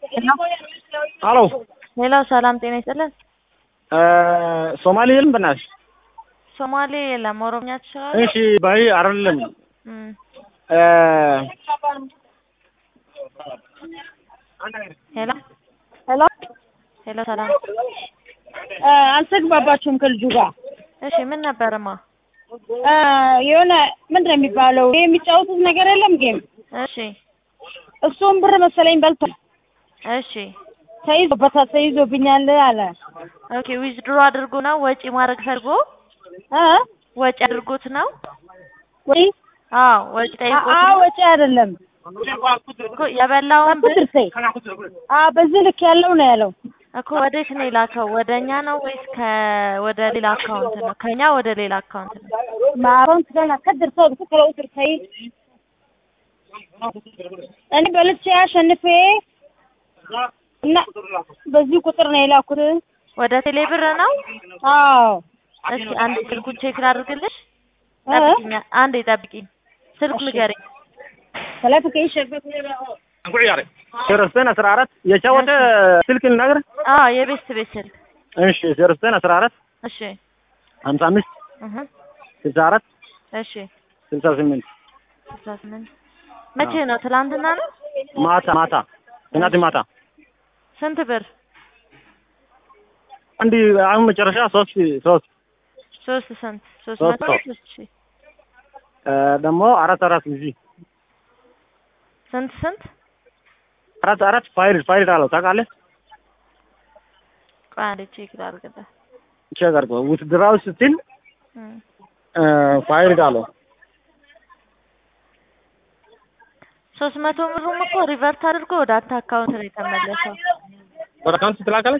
ሄሎ ሌላው ሰላም ጤና ይስጥልን። ሶማሌ የለም በእናትሽ? ሶማሌ የለም። ኦሮምኛ ትችላለህ? እሺ ባይ አይደለም እም፣ ሄሎ ሄሎ ሄሎ፣ ሰላም እ አልተግባባችሁም ከልጁ ጋር እሺ፣ ምን ነበርማ? እ የሆነ ምንድን ነው የሚባለው ይሄ የሚጫወቱት ነገር የለም ጌም እሺ እሱም ብር መሰለኝ በልቷል እሺ፣ ተይዞበታል ተይዞብኛል አለ ኦኬ። ዊዝድሮ አድርጎ ነው ወጪ ማድረግ ፈልጎ እ ወጪ አድርጎት ነው? ወይ አዎ ወጪ ጠይቆት አ ነው ወጪ አይደለም እኮ የበላውን ብር ቁጥር ሰይ አ በዚህ ልክ ያለው ነው ያለው እኮ ወዴት ነው የላከው? ወደ እኛ ነው ወይስ ከ ወደ ሌላ አካውንት ነው? ከኛ ወደ ሌላ አካውንት ነው። ማሮንት ገና ከድር ሰው ከለው ቁጥር ሰይ እኔ በልቼ አሸንፌ እና በዚህ ቁጥር ነው የላኩት ወደ ቴሌ ብር ነው? አዎ እስኪ አንዴ ስልኩን ቼክ ላድርግልሽ። እ? ጠብቂኝ፣ አንዴ ጠብቂኝ። ስልክ ንገሪኝ። ሰላም ከይሸበት ዜሮ ዘጠኝ አስራ አራት የቻወተ ስልክ ልናገር? አዎ የቤት ቤት ስልክ። እሺ ዜሮ ዘጠኝ አስራ አራት እሺ ሀምሳ አምስት እህ ስልሳ አራት እሺ ስልሳ ስምንት ስልሳ ስምንት መቼ ነው? ትላንትና ነው? ማታ ማታ ትናንት ማታ ስንት ብር? አንድ አሁን መጨረሻ ሶስት ሶስት ሶስት ስንት? ሶስት ሶስት መቶ ሰው። ሶስት ሺህ እ ደግሞ አራት አራት ጊዜ ስንት ስንት? አራት አራት ፋይል ፋይል አለው ታውቃለህ? ቆይ አንዴ ቼክ ላድርግልህ። ቼክ አድርገው ውትድራዊ ስትል እም። እ ፋይል አለው ሶስት መቶ ብሩም እኮ ሪቨርት አድርጎ ወደ አንተ አካውንት ነው የተመለሰው። ወደ አካውንት ትላካለች?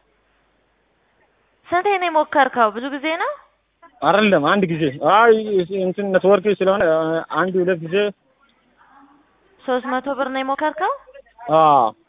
ስንቴ ነው የሞከርከው? ብዙ ጊዜ ነው? አይደለም አንድ ጊዜ አይ እንትን ኔትወርክ ስለሆነ አንድ ሁለት ጊዜ ሶስት መቶ ብር ነው የሞከርከው? አዎ